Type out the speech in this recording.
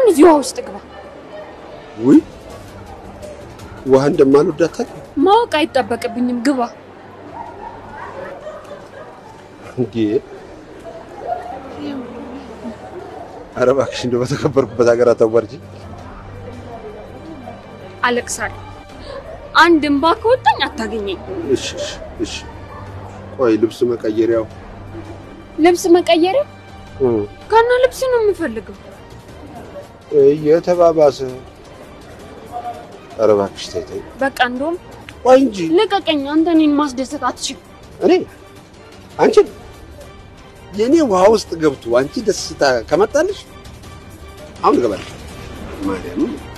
አሁን እዚህ ውሃ ውስጥ ግባ። ውይ ውሃ እንደማልወዳት ታውቂ? ማወቅ አይጠበቅብኝም። ግባ። እንዴ ኧረ እባክሽ እንደው በተከበርኩበት ሀገር አታዋርጂ። አለቅሳለሁ። አንድ እንባ ከወጣኝ አታገኘኝ። እሺ እሺ እሺ። ቆይ ልብስ መቀየሪያው ልብስ መቀየሪያ እ ከነ ልብስ ነው የምፈልገው። እየተባባሰ ኧረ እባክሽ ተይ ተይ። በቃ እንደውም ቆይ እንጂ ልቀቀኝ። አንተ እኔን ማስደሰት አትችልም። እኔ አንቺን የእኔ ውሃ ውስጥ ገብቶ አንቺ ደስታ ከመጣልሽ አሁን እገባለሁ። ማርያም